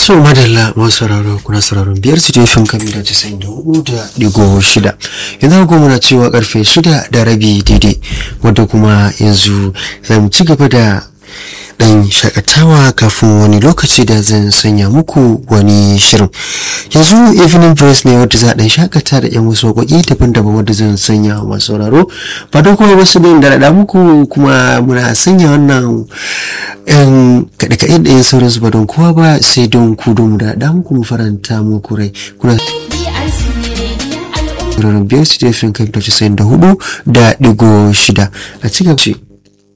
so madalla masu sauraro kuna sauraron biyar su jefin kan mita casa'in da hudu da digo shida yanzu kuma muna cewa karfe shida da rabi daidai wadda kuma yanzu za mu ci gaba da dan shakatawa kafin wani lokaci da zan sanya muku wani shirin yanzu evening press ne wadda za a dan shakata da yan wasu waƙoƙi daban-daban wadda zan sanya wa masu sauraro ba don kuma wasu bin da raɗa muku kuma muna sanya wannan yan kaɗe-kaɗe da yan sauransu ba don kowa ba sai don ku don mu da raɗa muku mu faranta muku rai kuna Ranar biyar su jefin kan da hudu da digo shida a cikin ce.